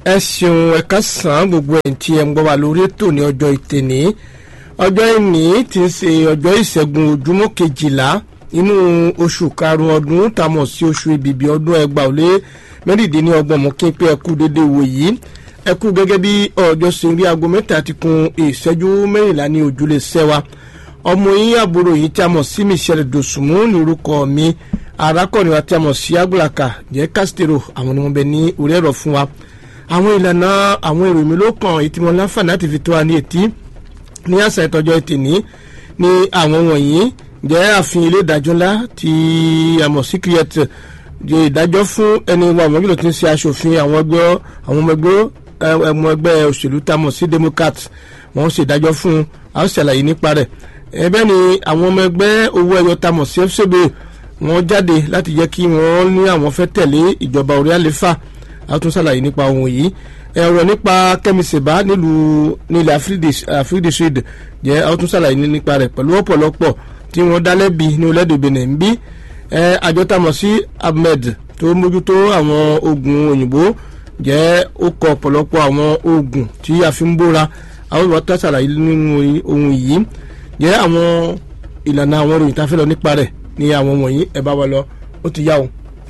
ẹ ṣeun ẹ̀ka sàn gbogbo ẹ̀ tí ẹ ń gbọ́ wa lórí ètò ní ọjọ́ ìtẹ̀ní ọjọ́ ìní ti ń ṣe ọjọ́ ìṣẹ́gun ojúmọ́ kejìlá inú oṣù karùn-ún ọdún tá a mọ̀ sí oṣù ìbìbí ọdún ẹgbàá ó lé mẹ́rìndínlọ́gbọ̀n mọ́ kí n pé ẹ kú dédé wò yìí ẹ kú gẹ́gẹ́ bí ọjọ́ ṣe rí aago mẹ́ta ti kun ìṣẹ́jú mẹ́rìnlá ní ojúlé sẹ́wà ọmọ yín àbúrò yìí tí a mọ̀ sí Michelle Dosunmu ní orúkọ mi arákùnrin wa tí a mọ̀ sí Agbulaka jẹ́ Castro àwọn ni wọ́n bẹ ní orí ẹ̀rọ fún wa àwọn ìlànà àwọn èrò mi ló kàn èyí tí wọ́n láǹfààní láti fi tó wa ní etí ní àṣà ìtọ́jọ́ ìtìní ní àwọn wọ̀nyí jẹ́ àfihàn ilé ìdájọ́ ńlá tí a mọ̀ sí create jẹ́ ìdájọ́ fún ẹni wa àwọn gílò tí ń ṣe aṣòfin àwọn ẹgbẹ́ àwọn ọmọ ẹgbẹ́ ọmọ ẹgbẹ́ òṣèlú tá a mọ̀ sí Democrat wọ́n ṣe ìdájọ́ fún a ó ṣàlàyé nípa rẹ̀ ẹbẹ́ ni àwọn ọmọ ẹgbẹ́ owó ẹyọ tá a mọ̀ sí FCB wọ́n jáde láti jẹ́ kí wọ́n ní àwọn fẹ́ tẹ̀lé ìjọba orí àlefa a tún ṣàlàyé nípa ohun yìí ẹ̀rọ nípa Kẹ́mi Sèbá nílùú nílẹ̀ Afrique Sud jẹ́ a tún ṣàlàyé nípa rẹ̀ pẹ̀lú ọ̀pọ̀lọpọ̀ tí wọ́n dá lẹ́bi ní orílẹ̀-èdè Benin ń bí àjọ tá a mọ̀ sí Ahmed tó mójútó àwọn oògùn òyìnbó jẹ́ ó kọ ọ̀pọ̀lọpọ̀ àwọn oògùn tí a fi ń bóra àwọn ìwà tó ṣàlàyé nínú ohun yìí jẹ́ àwọn ìlànà àwọn ìròyìn tá a fẹ́ lọ nípa rẹ̀ ní àwọn wọ̀nyí ẹ bá wa lọ ó ti yá o.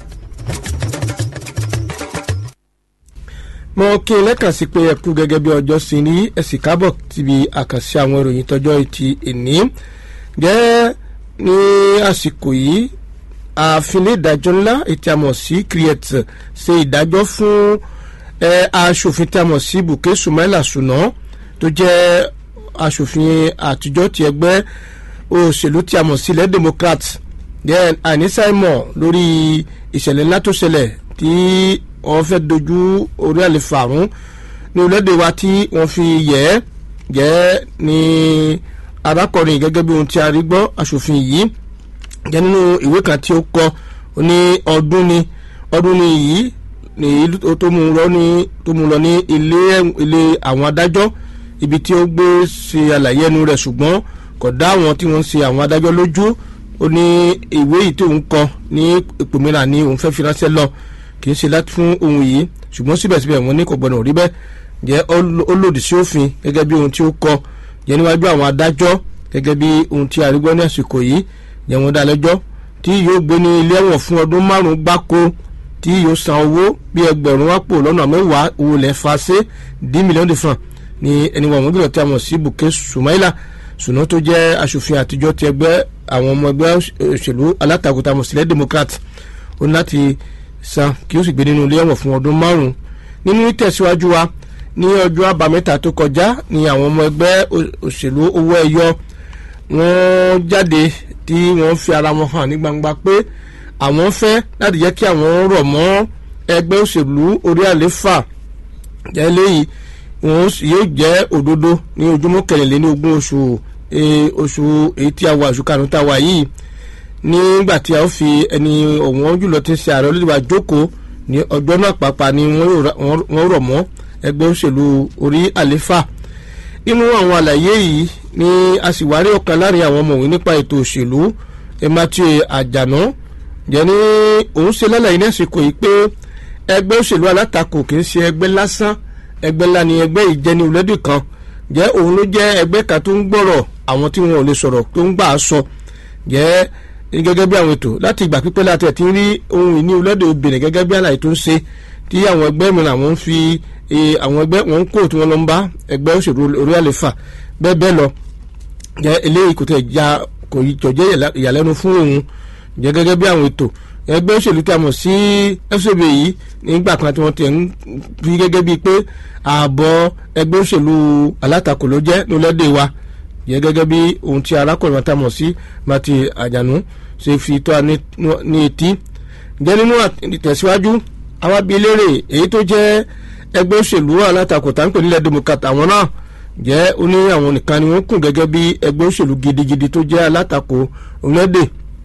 mo kí n lẹ́kàn sí pé ẹ kú gẹ́gẹ́ bí ọjọ́ sí ní ẹ̀sìn kábọ̀ síbi àkànṣe àwọn ìròyìn tọjọ́ ti èní jẹ́ ní àsìkò yìí ààfin ilé ìdájọ́ ńlá ètí àmọ̀ sí create ṣe ìdájọ́ fún aṣòfin tí a mọ̀ sí Bùkẹ́ Sumaila Sùnà tó jẹ́ aṣòfin àtijọ́ ti ẹgbẹ́ òṣèlú tí a mọ̀ sí ilẹ̀ Democrat then àníṣàìmọ̀ lórí ìṣẹ̀lẹ̀ ńlá tó ṣẹlẹ̀ tí wọ́n fẹ́ dojú orí àlefa àrùn ní orílẹ̀-èdè wa tí wọ́n fi yẹ̀ ẹ́ jẹ́ ní arákùnrin gẹ́gẹ́ bí ohun tí a rí gbọ́ aṣòfin yìí jẹ́ nínú ìwé kan tí ó kọ ní ọdún ni ọdún ni yìí ní tó mú lọ ní tó mú lọ ní ilé ilé àwọn adájọ́ ibi tí ó gbé ṣe àlàyé ẹnu rẹ̀ ṣùgbọ́n kò dá àwọn tí wọ́n ń ṣe àwọn adájọ́ lójú ó ní ìwé yìí tí òun kọ ní ipò mìíràn ni òun fẹ́ fi ránṣẹ́ lọ kì í ṣe láti fún ohun yìí ṣùgbọ́n síbẹ̀síbẹ̀ wọ́n ní kò gbọ́dọ̀ rí bẹ́ẹ̀ jẹ́ ó lòdì sí òfin gẹ́gẹ́ bí ohun tí ó kọ jẹ́ níwájú àwọn adájọ́ gẹ́gẹ́ bí ohun tí arígbọ́ ní àsìkò yìí jẹ́ wọ́n dá lẹ́jọ́ tí yóò gbé ní ilé ẹ̀wọ̀n fún ọdún márùn-ún gbáko tí yóò san owó bí ẹgbẹ̀rún àpò lọ́nà mẹ́wàá owó lẹ̀ fa ṣe dí mílíọ̀nù fàn ní ẹni wọn gbọ́dọ̀ tí a mọ̀ sí Bùkẹ́ Sumaila Sùnà tó jẹ́ aṣòfin àtijọ́ ti ẹgbẹ́ àwọn ọmọ ẹgbẹ́ òṣèlú alátakò tá a mọ̀ sílẹ̀ Democrat ó ní láti san kí ó sì gbé nínú ilé ẹ̀wọ̀n fún ọdún márùn-ún nínú ìtẹ̀síwájú wa ní ọjọ́ àbámẹ́ta tó kọjá ní àwọn ọmọ ẹgbẹ́ òṣèlú owó ẹyọ wọ́n jáde tí wọ́n fi ara wọn hàn ní gbangba pé àwọn fẹ́ láti jẹ́ kí àwọn rọ̀ mọ́ ẹgbẹ́ òṣèlú orí àléfà jẹ́ léyìí wọn yóò jẹ́ òdodo ní ojúmọ́ kẹrìnlélẹ́ní ogún oṣù oṣù èyí tí a wà oṣù karùn-ún tá a wà yìí nígbà tí a ó fi ẹni ọ̀wọ́n jùlọ tí ń ṣe ààrẹ olódìbò àjókòó ní ọjọ́ náà pàápàá ni wọ́n rọ̀ mọ́ ẹgbẹ́ òṣèlú orí àléfà nínú àwọn àlàyé yìí ni a sì wárí ọ̀kan láàrin àwọn ọmọwé nípa ètò òṣèlú Matthew Àjànà jẹ́ ní òun ṣe lálàyé ní àsìkò yìí pé ẹgbẹ́ òṣèlú alátakò kì í ṣe ẹgbẹ́ lásán ẹgbẹ́ ńlá ni ẹgbẹ́ ìjẹni olódì kan jẹ́ òun ló jẹ́ ẹgbẹ́ kan tó ń gbọ́rọ̀ àwọn tí wọn ò lè sọ̀rọ̀ tó ń gbà á sọ jẹ́ gẹ́gẹ́ bí àwọn ètò láti ìgbà pípẹ́ láti ẹ̀ tí ń rí ohun ìní olódì obìnrin gẹ́gẹ́ bí àlàyé tó ń ṣe tí àwọn ẹgbẹ́ mìíràn àwọn ń fi àwọn ẹgbẹ́ wọn ń kó tí wọ́n lọ ń bá ẹgbẹ́ òṣèlú orí àlefa bẹ́ẹ̀ bẹ́ẹ̀ lọ jẹ́ eléyìí kò tẹ̀ já kò jọ jẹ́ ìyàlẹ́nu fún òun jẹ́ gẹ́gẹ́ bí àwọn ètò ẹgbẹ́ òṣèlú tí a mọ̀ sí FCB yìí nígbà kan tí wọ́n ti ń fi gẹ́gẹ́ bíi pé ààbọ̀ ẹgbẹ́ òṣèlú alátakò ló jẹ́ lólẹ́dẹ̀ wa jẹ́ gẹ́gẹ́ bí ohun tí arákùnrin tá a mọ̀ sí Mati Àjànú ṣe fi tó a ní etí jẹ́ nínú ìtẹ̀síwájú àwa bíi léèrè èyí tó jẹ́ ẹgbẹ́ òṣèlú alátakò tá ń pè nílẹ̀ Democrat àwọn náà jẹ́ ó ní àwọn nìkan ni wọ́n kùn gẹ́gẹ́ bí ẹgbẹ́ òṣèlú gidigidi tó jẹ́ alátakò orílẹ̀-èdè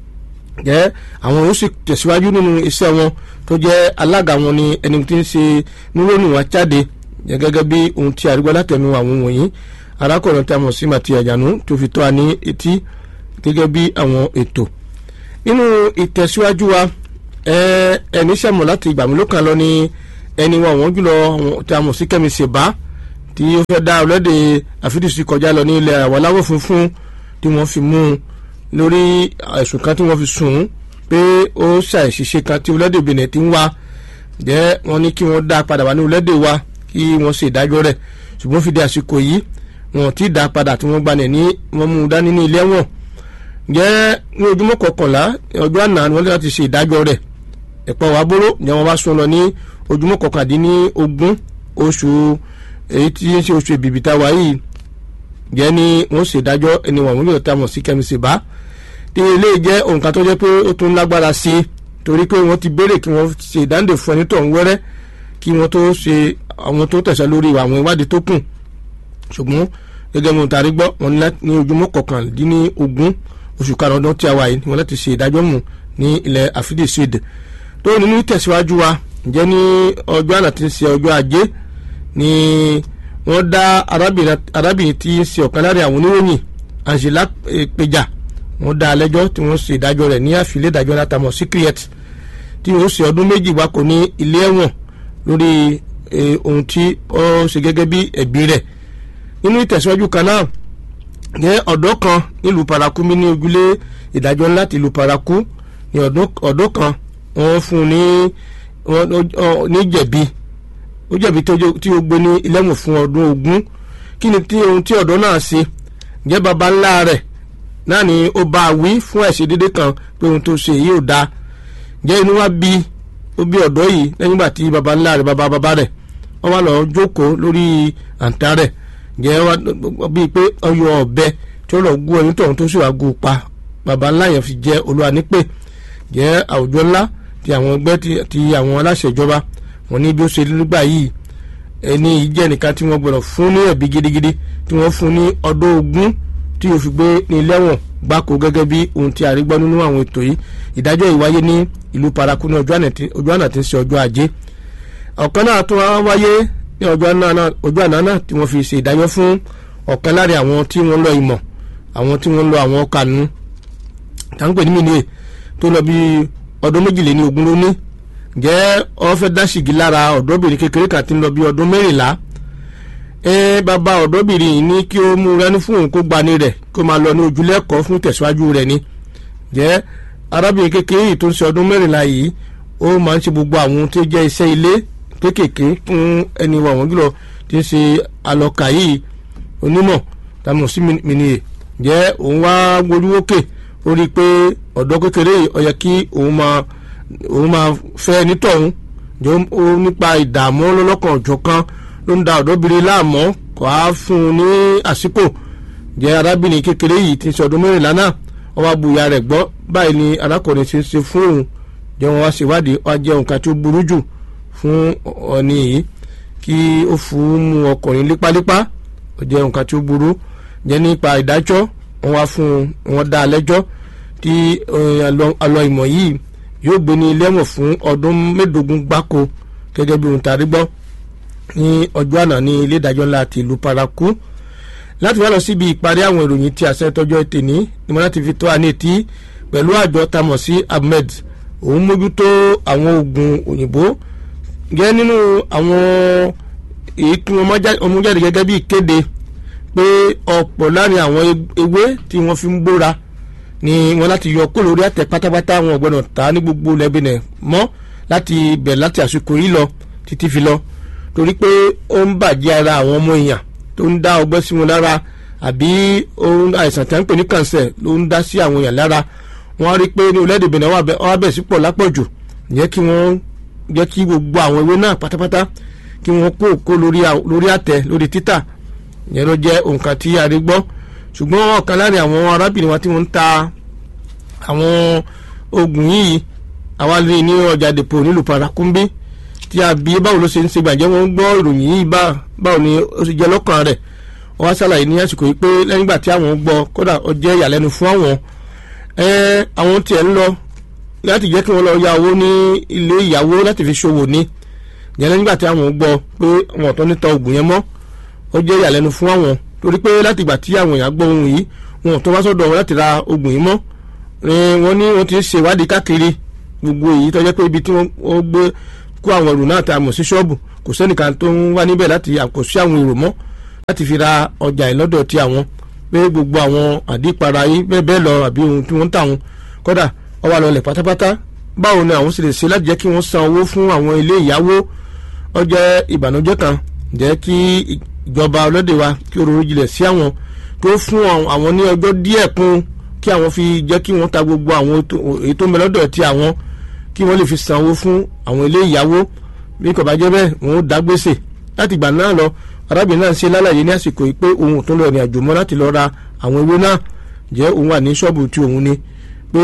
jẹ́ àwọn yóò sì tẹ̀síwájú nínú iṣẹ́ wọn tó jẹ́ alága wọn ni ẹni tí ń ṣe nírònú wa jáde jẹ́ gẹ́gẹ́ bí ohun tí àrígbá látẹnu àwọn wọ̀nyí arákùnrin tí a mọ̀ sí Mati Àjànú tó fi tó a ní etí gẹ́gẹ́ bí àwọn ètò nínú ìtẹ̀síwájú wa ẹni sẹ́mọ̀ láti ìgbà mélòó kan lọ ni ẹni wọn àwọn jùlọ tí a mọ̀ sí kẹ́mi ṣèbá tí ó fẹ́ dá ọlọ́dẹ àfidísí kọjá lọ ní ilẹ̀ àwọn aláwọ̀ funfun tí wọ́n fi mú un lórí ẹ̀sùn kan tí wọ́n fi sùn ún pé ó ṣàìṣiṣe kan tí ọlọ́dẹ Benin ti ń wá jẹ́ wọ́n ní kí wọ́n dá padà wá ní ọlọ́dẹ wa kí wọ́n ṣe ìdájọ́ rẹ̀ ṣùgbọ́n fi di àsìkò yìí wọn ti dá padà tí wọ́n gbanẹ̀ ní wọ́n mú un dání ní ilé ẹ̀wọ̀n jẹ́ ní ojúmọ́ kọkànlá ọjọ́ àná ni wọ́n láti ṣe ìdájọ́ rẹ̀ ẹ̀pọ̀ wà bóró jẹ́ wọ́n bá sún lọ ní ojúmọ́ kọkàndínní ogún oṣù èyí tí ń ṣe oṣù ìbìbìtà wa yìí jẹ́ ní wọ́n ṣe ìdájọ́ ẹni wọ̀n wúlò tá a mọ̀ sí kẹ́mísì bá tí ilé jẹ́ òǹkà tó jẹ́ pé ó tún lágbára sí i torí pé wọ́n ti béèrè kí wọ́n ṣe ìdáǹdè fún ẹni tó ń wẹ́rẹ́ kí wọ́n tó ṣe àwọn tó tẹ̀sẹ̀ lórí àwọn ìwádìí tó kù ṣùgbọ́n gẹ́gẹ́ mo tàrí gbọ́ wọn ní ojúmọ́ kọkàndínní ogún oṣù karùn ọdún tí a wà yìí wọn láti ṣe ìdájọ́ mù ní ilẹ̀ àfídì sud tó nínú ìtẹ̀síwájú wa ǹjẹ́ ní ọjọ́ àná tí ń ṣe ọjọ́ ajé ni wọ́n dá arábìnrin tí ń ṣe ọ̀kan lára àwọn oníròyìn Angela Peja wọ́n dá lẹ́jọ́ tí wọ́n ṣe ìdájọ́ rẹ̀ ní àfilẹ́ ìdájọ́ látàmọ̀ secret tí wọ́n ṣe ọdún méjì wákò ní ilé ẹ̀wọ̀n lórí ohun tí ó ṣe gẹ́gẹ́ bí ẹ̀bí rẹ̀ nínú ìtẹ̀síwájú kan náà jẹ́ ọ̀dọ́ kan nílùú paraku mi ní ojúlé ìdájọ́ ńlá ti ìlú paraku ní ọ̀dọ́ kan wọ́n fún un ní jẹ̀bi ó jẹ̀bi tí ó gbé ní ilẹ̀mù fún ọdún ogún kí ni tí ohun tí ọ̀dọ́ náà ṣe jẹ́ baba ńlá rẹ̀ náà ni ó bá a wí fún ẹ̀ṣẹ̀ dédé kan pé ohun tó ṣe yìí ò dáa jẹ́ inú wa bí ó bí ọ̀dọ́ yìí lẹ́yìn ìgbà tí baba ńlá rẹ̀ baba baba rẹ̀ wọ́n wá lọ jókòó lórí àǹtá rẹ̀ jẹ́ bíi pé ọyọ ọ̀bẹ tí ó lọ gún ẹni tóun tó sì wá gún pa baba ńlá yẹn fi jẹ́ olúwa nípè jẹ́ àwùjọ ńlá ti àwọn ẹgbẹ́ ti àwọn aláṣẹ ìjọba wọn ní bí ó ṣe nígbà yìí ẹni yìí jẹ́ nìkan tí wọ́n gbọ́dọ̀ fún ní ẹ̀bí gidigidi tí wọ́n fún ní ọdún ogún tí yóò fi gbé ní ilẹ̀wọ̀n gbáko gẹ́gẹ́ bí ohun tí a rí gbọ́ nínú àwọn ètò yìí ìdájọ́ yìí wáyé ní ìlú paraku ní ọjọ́ àná tí ń ṣe ọjọ́ ajé ọ̀kan náà tún wáyé ní ọjọ́ àná náà tí wọ́n fi ṣe ìdájọ́ fún ọ̀kan lára àwọn tí wọ́n lọ ìmọ̀ àwọn tí wọ́n lọ àwọn kanu táǹpẹ̀ ní mìíràn tó lọ bí ọdún méjìléní ogún ló ní jẹ́ wọ́n fẹ́ dá ṣìgì lára ọ̀dọ́bìnrin kékeré kan tí ń lọ bí ọdún mẹ́rìnlá ẹ bàbá ọ̀dọ́bìnrin yìí ní kí ó mú rání fún òun kó gbani rẹ̀ kó máa lọ ní ojúlẹ̀kọ́ fún tẹ̀síwájú rẹ̀ ni jẹ́ arábìnrin kékeré yìí tó ń ṣe ọdún mẹ́rìnlá yìí ó máa ń ṣe gbogbo àwọn tó jẹ́ iṣẹ́ ilé kéékèèké fún ẹni wà wọ́n jùlọ tí ń ṣe alọ́kà yìí onímọ̀ tàmọ̀ sí mìnìyè jẹ́ òun wá gbójúwókè ó rí i pé ọ̀dọ́ kékeré yìí ó yẹ kí òun máa òun máa fẹ́ nítọ̀hún jọ ó nípa ìdààmú lọ́lọ́kan ọ̀jọ̀kan ló ń da ọ̀dọ́bìnrin láàmú kò á fún un ní àsìkò jẹ́ arábìnrin kékeré yìí ti ń ṣe ọdún mẹ́rìnlá náà wọ́n wá bu ìyá rẹ̀ gbọ́ báyìí ni arákùnrin ti ń ṣe fún òun jẹ́ wọ́n wá ṣèwádìí wá jẹ́ nǹkan tí ó burú jù fún ọ̀ni yìí kí ó fún mu ọkùnrin lípálípá ó jẹ́ nǹkan tí ó burú jẹ́ nípa ìdájọ́ wọ́n wá fún wọn dá a lẹ́jọ́ tí alọ́ ìmọ̀ yìí yóò gbé ní ilé ẹ̀wọ̀n fún ọdún mẹ́ẹ̀ẹ́dógún gbáko gẹ́gẹ́ bí ohun tàrí gbọ́ ní ọjọ́ àná ní ilé ìdájọ́ ńlá ti ìlú paraku láti wá lọ síbi ìparí àwọn ìròyìn tí àṣẹ tọjọ́ tèní ni mo láti fi tó àní etí pẹ̀lú àjọ tamọ̀ sí ahmed òun mójútó àwọn oògùn òyìnbó gẹ́ nínú àwọn èyí tí wọ́n mú jáde gẹ́gẹ́ bí ìkéde pé ọ̀pọ̀ láàrin àwọn ewé tí wọ́n fi ń bóra ni wọ́n láti yọ kó lórí àtẹ pátápátá wọn gbọ́dọ̀ ta ní gbogbo lẹ́bìnẹ̀ mọ́ láti bẹ̀ láti àsìkò yìí lọ títí fi lọ torí pé ó ń bàjẹ́ ara àwọn ọmọ èèyàn tó ń dá ọgbẹ́ sí wọn lára àbí àìsàn tí a ń pè ní kànsẹ̀ ló ń dá sí àwọn èèyàn lára wọ́n rí i pé ní orílẹ̀-èdè Benin wọ́n bẹ̀ sí pọ̀ lápọ̀jù jẹ́ kí wọ́n jẹ́ kí gbogbo àwọn ewé náà pátápátá kí wọ́n kó kó lórí àtẹ lórí títà yẹn ló jẹ́ nǹkan tí a rí gbọ́ ṣùgbọ́n ọ̀kan láàrin àwọn arábìnrin wa tí wọ́n ń ta àwọn oògùn yìí àwa lè ní ọjà dèpò nílùú parakumbi tí a bí báwo ló ṣe ń ṣe gbàjẹ́ wọn gbọ́ ìròyìn yìí báwo ni ó ṣe jẹ́ lọ́kàn rẹ̀ wọ́n wá ṣàlàyé ní àsìkò yìí pé lẹ́yìn ìgbà tí àwọn gbọ́ kódà ó jẹ́ ìyàlẹ́nu fún àwọn àwọn tiẹ̀ ń lọ láti jẹ́ kí wọ́n lọ ya owó ní ilé ìyàwó láti fi ṣòwò ní yẹn lẹ́yìn ìgbà tí àwọn gbọ́ pé wọn ò tọ́ níta oògùn yẹn mọ́ ó jẹ́ ìyàlẹ́nu fún àwọn torí pé láti ìgbà tí àwọn èèyàn gbọ́ ohun yìí wọn ò tó wá sọ́dọ̀ wọn láti ra oògùn yìí mọ́ wọ́n ní wọ́n ti ń ṣe ìwádìí káàkiri gbogbo èyí tó jẹ́ pé ibi tí wọ́n gbé kó àwọn èrò náà tá a mọ̀ sí ṣọ́ọ̀bù kò sẹ́nìkan tó ń wá níbẹ̀ láti àkóso àwọn èrò mọ́ láti fi ra ọjà ìlọ́dọ̀ tí àwọn pé gbogbo àwọn àdìpara yìí bẹ́ẹ̀ bẹ́ẹ̀ lọ àbí ohun tí wọ́n ń tà wọn kódà ó wà lọlẹ̀ pátápátá báwo ni àwọn sì lè ṣe láti jẹ́ kí wọ́n san owó fún àwọn ilé ìyàwó ó jẹ́ ìbànújẹ́ kan jẹ́ kí ìjọba ọlọ́dẹ wa kí ó ronú jinlẹ̀ sí àwọn tó fún àwọn ní ọjọ́ díẹ̀ kún kí àwọn fi jẹ́ kí wọ́n ta gbogbo àwọn èyí tó ń bẹ lọ́dọ̀ tí àwọn kí wọ́n lè fi san owó fún àwọn ilé ìyàwó bí kò bá jẹ́ bẹ́ẹ̀ wọ́n ó dá gbèsè láti ìgbà náà lọ arábìnrin náà ṣe lálàyé ní àsìkò yìí pé òun tó lọ ìrìn àjò mọ́ láti lọ ra àwọn ewé náà jẹ́ òun wà ní ṣọ́ọ̀bù tí òun ni pé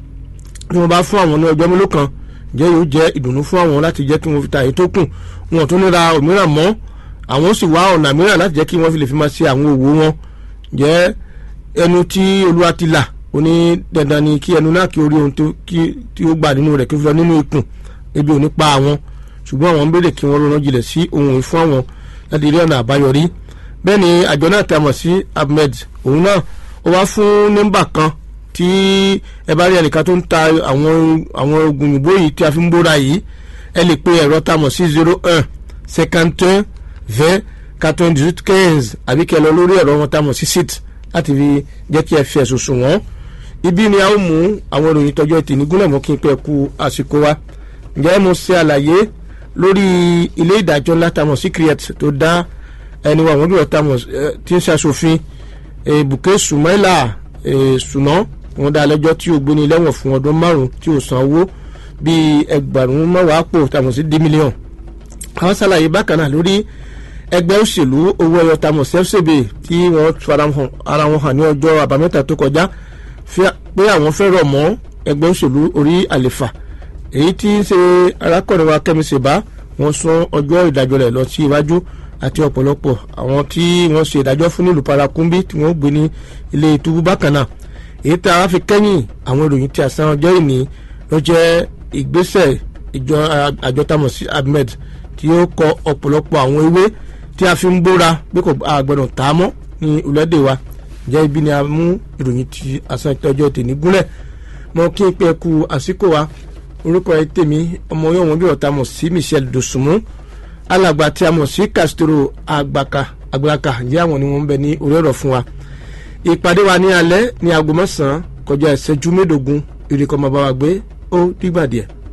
bí wọ́n bá fún àwọn ní ọjọ́ mélòó kan jẹ́ yóò jẹ́ ìdùnnú fún àwọn láti jẹ́ kí wọ́n fi ta èyí tó kù wọn tó ní ra òmíràn mọ́ àwọn sì wá ọ̀nà mìíràn láti jẹ́ kí wọ́n fi lè fi máa ṣe àwọn òwò wọn jẹ́ ẹnu tí olúwa ti là ó ní dandan ni kí ẹnu náà kí orí ohun tí ó gbà nínú rẹ̀ kí ó fi lọ nínú ikùn ebi ò ní pa àwọn ṣùgbọ́n àwọn ń béèrè kí wọ́n ronú jinlẹ̀ sí ohun ìfún àwọn láti rí ọ̀nà àbáyọrí bẹ́ẹ̀ ni àjọ náà ta mọ̀ sí ahmed òun náà ó wá fún nọ́mbà kan tí ẹ bá rí ẹnìkan tó ń ta àwọn àwọn oògùn òyìnbó yìí tí a fi ń bóra yìí ẹ lè pe ẹ̀rọ ta mọ̀ sí zero un cinquante un vingt quatre-vingt-dix-huit quinze àbí kẹ́ lọ lórí ẹ̀rọ wọn ta mọ̀ sí sit láti fi jẹ́ kí ẹ fi ẹ̀sùn sùn wọ́n ibi ni a ó mú àwọn ìròyìn tọjọ́ ètò ìnígúnlẹ̀ mọ́ kí n pẹ́ ku àsìkò wa ǹjẹ́ mo ṣe àlàyé lórí ilé ìdájọ́ ńlá tamọ̀ secret tó dá ẹni wa àwọn olùrọ̀ tamọ̀ tí ń ṣàṣòfin Bùkẹ́ Sùmáìlà Sùnà wọn dá lẹ́jọ́ tí ó gbéni lẹ́wọ̀n fún ọdún márùn-ún tí ó san owó bíi ẹgbàrún mẹ́wàá pò tamọ̀ sí dí mílíọ̀n àwọn ṣàlàyé bákan náà lórí ẹgbẹ́ òṣèlú owó ẹyọ tamọ̀ CFCB tí wọ́n fara ara wọn hàn ní ọjọ́ àbámẹ́ta tó kọjá pé àwọn fẹ́ rọ̀ mọ́ ẹgbẹ́ òṣèlú orí àlefa èyí tí ń ṣe arákùnrin wa Kẹ́mi Ṣèbá wọ́n sún ọjọ́ ìdájọ́ rẹ̀ lọ sí iwájú àti ọ̀pọ̀lọpọ̀ àwọn tí wọ́n ṣe ìdájọ́ fún nílùú Parakumbi tí wọ́n gbé ní ilé túbú bákan náà èyí tí a fi kẹ́yìn àwọn ìròyìn tí a san ọjọ́ ìní ló jẹ́ ìgbésẹ̀ ìjọ àjọ tamọ̀ sí Ahmed tí ó kọ ọ̀pọ̀lọpọ̀ àwọn ewé tí a fi ń bóra pé kò àgbọ̀dọ̀ tà á mọ́ ní ìlọ́dẹ̀ wa jẹ́ ibi ni a mú ìròyìn tí a san ọjọ́ tèmi gúnlẹ̀ mọ́ kí n pẹ́ ku àsìkò wa orúkọ ẹ tèmi ọmọ yóò wọn bí ọ̀tá mọ̀ sí Michel Dosunmu alàgbà tí a mọ̀ sí Castro àgbàkà àgbàkà jẹ́ àwọn ni wọ́n ń bẹ ní orí ọ̀rọ̀ fún wa ìpàdé wa ní alẹ́ ní aago mẹ́sàn-án kọjá ìṣẹ́jú mẹ́ẹ̀ẹ́dógún ìrìkọ́ máa bá wa gbé ó dìgbà díẹ̀.